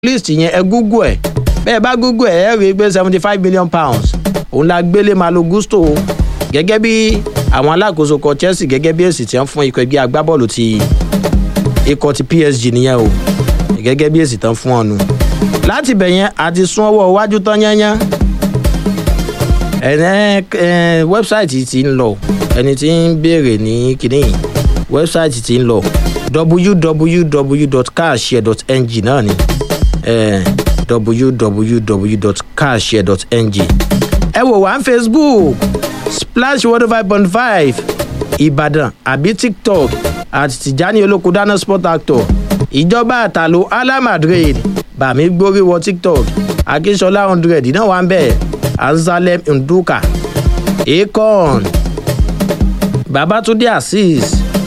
list yẹn ẹ google ẹ bẹ́ẹ̀ bá google ẹ ẹ rí i pé seventy five million pounds òun la gbélé malo gusto gẹ́gẹ́ bí àwọn alákòóso kan chelsea gẹ́gẹ́ bí èsì tí wọ́n fún ikọ̀ ẹgbẹ́ agbábọ́ọ̀lù ti ikọ̀ ti psg nìyẹn o gẹ́gẹ́ bí èsì tán fún ọ̀nù láti bẹ̀ yẹn àti sún ọwọ́ iwájú tán yányán ẹ̀ẹ́n wẹ́bsáìtì ti ń lọ ẹni tí ń béèrè ní kínní wẹ́bsáìtì ti ń lọ www.carshare.ng náà ni www.carshare.ng ẹ wò wá ní facebook splash one five point five ìbàdàn àbí tiktok àti tìjání olóko dáná sport actor ìjọba àtàlò ala madrid bàmí gbórí wọ tiktok akínṣọlá hundred náà wà ń bẹ̀ anzalem nduka akon babatunde azeez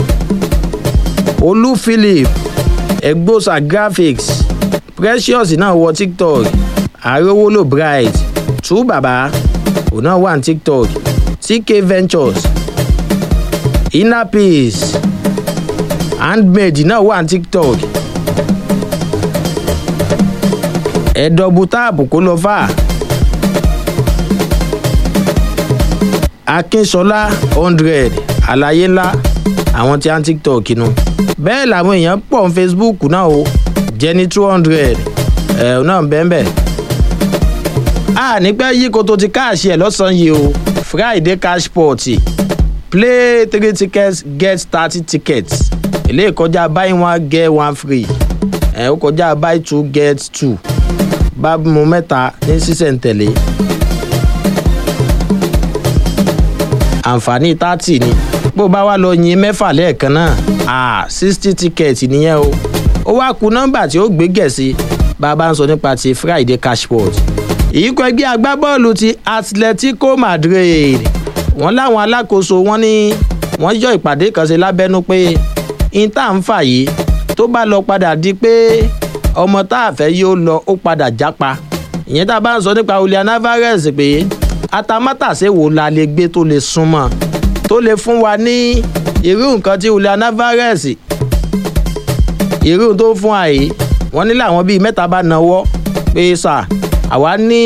olú philip egbosa graphics precious náà wọ tiktok arówólò bright tú bàbá òun náà wà ní tiktok tk ventures inner peace handmade náà wà ní tiktok ẹ̀dọ̀bù táàbù kó lọ fà akínṣọlá hundred àlàyé ńlá àwọn tí a ń tiktok nu bẹ́ẹ̀ làwọn èèyàn pọ̀ ní facebook náà o jenny two hundred ẹ̀ náà bẹ́ẹ̀ bẹ́ẹ̀ a nígbà yí koto ti káàṣì ẹ̀ lọ́sàn-án yìí o friday cash pot play three tickets get thirty tickets eléyìí kọjá buy one get one free ẹ̀ ó kọjá buy two get two bá mu mẹ́ta ní sísẹ̀ntẹ̀lé àǹfààní thirty ni bó bá wá lọ yin mẹ́fà lẹ́ẹ̀kan náà ah sixty ticket nìyẹn o ó wá ku nọ́mbà tí ó gbé gẹ̀ẹ́sì bá a bá ń sọ nípa ti friday cashport ìyíkọ̀ ẹgbẹ́ agbábọ́ọ̀lù ti atletico madrid wọ́n láwọn alákòóso wọn ní wọ́n yọ ìpàdé kan sí lábẹ́nú pé inter ń fà yìí tó bá lọ padà di pé ọmọ tá a fẹ́ yóò lọ ó padà jápa ìyẹn tá a bá ń sọ nípa julian alvarez pé atamátàsé wo la lè gbé tó lè súnmọ́ tó lè fún wa ní irú nǹkan tí julian alvarez irú tó fún wa yìí wọ́n ní làwọn bíi mẹ́ta bá nawọ́ pé sà àwa ní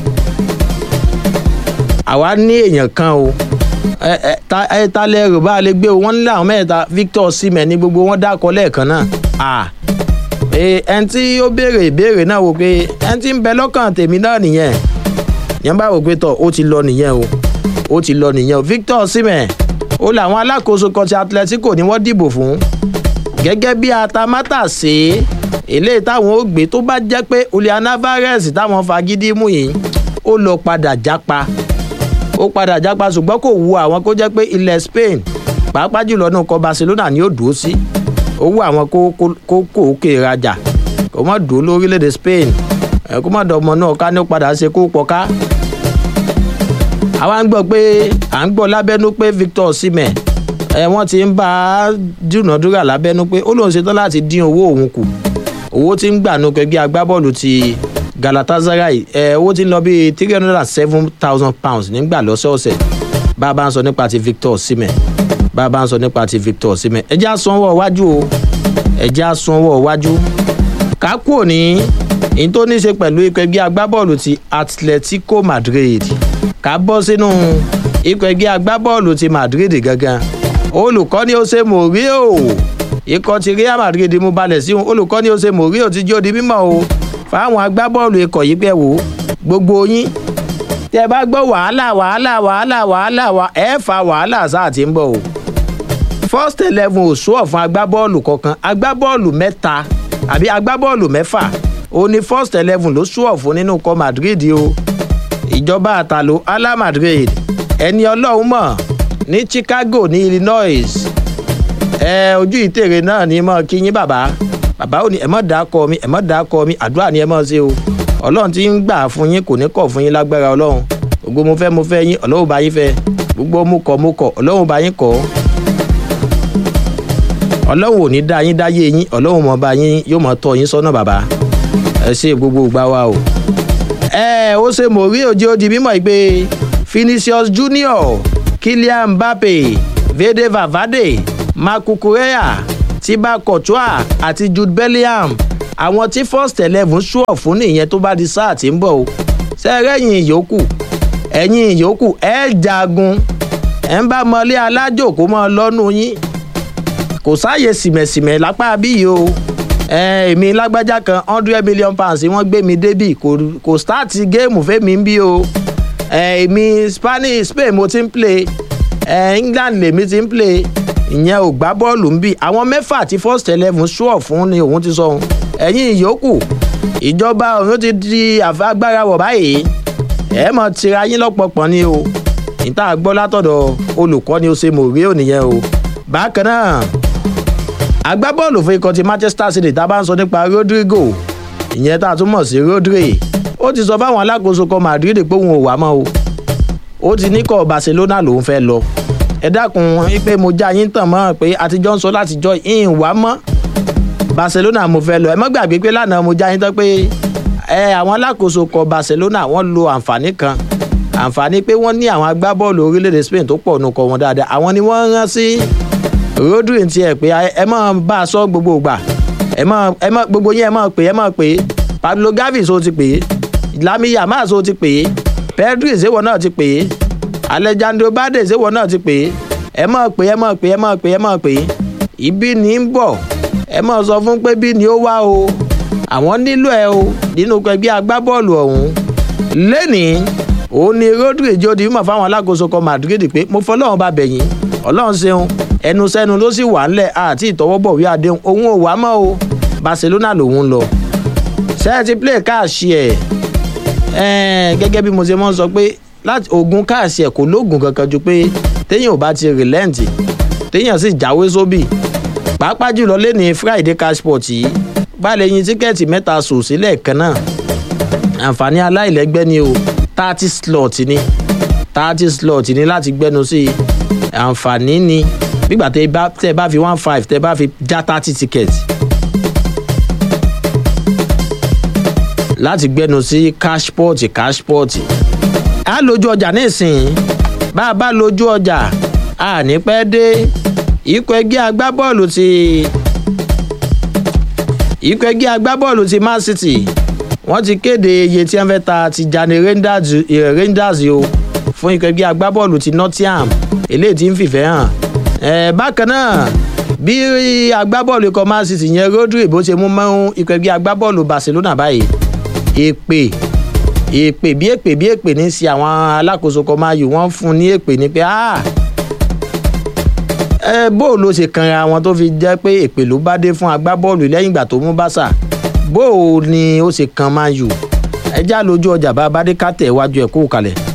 àwa ní èèyàn kan o ẹ ẹ ta ẹ ta lẹ́rù bá a lè gbé o wọ́n ní làwọn mẹ́ta victor simẹ̀ ní gbogbo wọn dákọ̀ lẹ́ẹ̀kan náà à ẹn tí ó béèrè ìbéèrè náà wò pé ẹn tí ń bẹ lọ́kàn tèmi náà nìyẹn yẹn bá wò pé tọ̀ ó ti lọ nìyẹn o ó ti lọ nìyẹn o victor simẹ̀ ó làwọn alákòóso kan ti atletico ni wọ́n dìbò fún gẹ́gẹ́ bí atamátàsé eléyìí táwọn ó gbé tó bá jẹ́ pé julian alvarez táwọn fagídí mú yìí ó lọ padà jápa ó padà jápa ṣùgbọ́n kò wu àwọn kó jẹ́ pé ilẹ̀ spain pàápàá jùlọ náà kọ barcelona ni ó dùn ó sí ó wù àwọn kó kó kó òkè rajà kó má dùn ó lórílẹ̀‐èdè spain kó má dọ̀mọ náà ká ní ó padà ṣe kó pọ̀ ká. àwa ń gbọ́ pé à ń gbọ́ lábẹ́nú pé victor osimhen ẹ wọ́n ti ń bá a dúnàdúrà lábẹ́nú pé ó lóun ṣetán láti dín owó òun kù owó tí ń gbà nù kẹgbẹ́ agbábọ́ọ̀lù ti galatasaray ẹ owó tí ń lọ bíi three hundred and seven thousand pounds nígbà lọ́sọ̀ọ̀sẹ̀ bá a bá ń sọ nípa ti victor osimhen bá a bá ń sọ nípa ti victor osimhen ẹ jẹ́ àsanwó iwájú o ẹ jẹ́ àsanwó iwájú kákú òní ní tó ní í ṣe pẹ̀lú ikọ̀ ẹgbẹ́ agbábọ́ọ̀lù ti atletico madrid ká bọ́ sínú ikọ̀ ẹgbẹ́ agbábọ́ọ̀lù ti madrid gangan olùkọ́ni ó ṣe mòríò ikọ̀ ti real madrid mú balẹ̀ sí olùkọ́ni ó ṣe mòríò ti jó di mímọ́ o fáwọn agbábọ́ọ̀lù ikọ̀ yìí pẹ̀ wò gbogbo yín tẹ bá gbọ́ wàhálà wàhálà wàhálà wàhálà wà ẹ fa wàhálà sáà tí ń bọ̀ o first eleven ò sún ọ̀fun agbábọ́ọ̀lù kọ̀ọ̀kan agbábọ́ọ̀lù mẹ́ta àbí agbábọ́ọ̀lù mẹ́fà ó ní first eleven ló sún ọ̀fun nínú ikọ̀ madrid o ìjọba àtàlò ala madrid ẹni ọlọ́run mọ̀ ní chicago ní illinois ẹ ojú ìtèrè náà ní mọ́ kí yín bàbá bàbá ò ní ẹ mọ̀ dá kọ mi ẹ mọ̀ dá kọ mi àdúrà ni ẹ mọ̀ ṣe o ọlọ́run ti ń gbà fún yín kò ní kọ̀ fún yín lágbára ọlọ́run gbogbo mo fẹ́ mo fẹ́ yín ọlọ́run bá yín fẹ́ gbogbo mo kọ̀ mo kọ̀ ọlọ́run bá yín kọ̀ ọlọ́run ò ní dá yín dáyé yín ọlọ́run mọ̀ bá yín yóò mọ̀ tọ́ yín sọ́nà bàbá ẹ ṣe gbogbo ìgbà wa o. ẹ ó ṣe mò rí òjò di mímọ́ ìgbé Vinicius Junior Kylian Mbappe Vede Valverde Marc Cucurella Thibaut Courtois àti Jude Bellingham àwọn tí first eleven ṣúọ̀ fún nìyẹn tó bá di sáà tí ń bọ̀ o sẹ́rẹ́yìn ìyókù ẹ̀yìn ìyókù ẹ̀ jagun ẹ̀ ń bá mọlé alájòkó mọ́ lọ́nu yín kò sáàyè sìmẹ̀sìmẹ̀ lápá bíyì o èmi lágbájá kan hundred million pounds wọ́n gbé mi débì kò start géèmù fẹ́mi ń bí o èmi spanish spain mo ti ń play england lèmi ti ń play ìyẹn ò gbá bọ́ọ̀lù ń bì àwọn mẹ́fà tí first eleven ṣúọ̀ fún ni òun ti sọ ohun ẹ̀yìn ìyókù ìjọba òun ti di agbára wọ̀ báyìí ẹ̀ mọ̀ tira yín lọ́pọ̀pọ̀ ni o ìta gbọ́ látọ̀dọ̀ olùkọ́ni ose mourinho nìyẹn o bákan náà agbábọ́ọ̀lù fún ikọ̀ ti manchester city tá a bá ń sọ nípa rodrigo ìyẹn tá a tún mọ̀ sí rodri ó ti sọ fáwọn alákòóso kan madrid pé òun ò wá mọ́ o ó ti ní kọ́ barcelona lòún fẹ́ lọ ẹ dákun pé mo já yín tàn mọ́ pé àtijọ́ ń sọ látijọ́ ìhìn wá mọ́ barcelona mo fẹ́ lọ ẹ mọ́ gbàgbé pé lánàá mo já yín tán pé ẹ àwọn alákòóso kọ barcelona wọ́n lo àǹfààní kan àǹfààní pé wọ́n ní àwọn agbábọ́ọ̀lù orílẹ̀-èdè spain tó pọ̀ nù kọ wọn dáadáa àwọn ni wọ́n rán sí rodri ti ẹ̀ pé ẹ mọ̀ bá a sọ gbogbo ìgbà ẹ mọ̀ ẹ mọ̀ gbogbo yín ẹ mọ̀ pé ẹ mọ̀ pé pablo gavi so ti pè é lami yamal so ti pè é pedri ìṣèwọ náà ti pè é alejandro bade ìṣèwọ náà ti pè é ẹ mọ̀ pé ẹ mọ̀ pé ẹ mọ̀ pé ẹ mọ̀ pé ibi ní ń bọ̀ ẹ mọ̀ sọ fún pé bí ni ó wá o àwọn nílò ẹ o nínú ẹgbẹ́ agbábọ́ọ̀lù ọ̀hún lẹ́nìí òun ni rodri jodi mọ̀ fáwọn alákòóso kan madrid pé mo fọlọ́run bá bẹ̀yìn ọlọ́run ṣeun ẹnu sẹ́nu ló sì wà ńlẹ̀ àti ìtọwọ́bọ̀wé àdéhùn òun ò wá mọ́ o barcelona lòun lọ ṣẹ́ẹ̀tì play káàṣì ẹ̀ gẹ́gẹ́ bí mo ṣe mọ́ sọ pé láti ogun káàṣì ẹ̀ kò lóògùn kankan ju pé téèyàn ò bá ti rìlẹ́ǹtì téèyàn sì jáwé sóbì pàápàá jùlọ lẹ́ni friday cashport yìí bá lè yin tíkẹ́ẹ̀tì mẹ́ta sùn sílẹ̀ kan náà àǹfààní aláìlẹ́gbẹ́ ni o thirty slot ni thirty slot ni láti gbẹ́nu sí i àǹfààní ni nígbà tẹ bá fi one five tẹ bá fi já thirty ticket láti gbẹ́nu sí cashport cashport a lójú ọjà nísìnyí bá a bá lójú ọjà a ní pẹ́ dé ikọ̀ ẹgbẹ́ agbábọ́ọ̀lù ti ikọ̀ ẹgbẹ́ agbábọ́ọ̀lù ti man city wọ́n ti kéde iye tí wọ́n fẹ́ ta ti jani rangers, eh, rangers o fún ikọ̀ ẹgbẹ́ agbábọ́ọ̀lù ti nottingham eléyìí tí ń fìfẹ́ hàn eh, bákan náà bí agbábọ́ọ̀lù ikọ̀ man city yẹn rodri bó ṣe mú mọ́ ikọ̀ ẹgbẹ́ agbábọ́ọ̀lù barcelona báyìí èpè èpè bí èpè bí èpè ní sí àwọn alákòóso kan máa yù wọ́n fún ní èpè ní pé ah ẹ bó ló ṣe kanra wọn tó fi jẹ́ pé èpè ló bá dé fún agbábọ́ọ̀lù lẹ́yìn ìgbà tó mú bàṣà bó ni ó ṣe kan máa yù ẹ já lójú ọjà bá bá dé ká tẹ̀ wájú ẹ̀ kó kalẹ̀.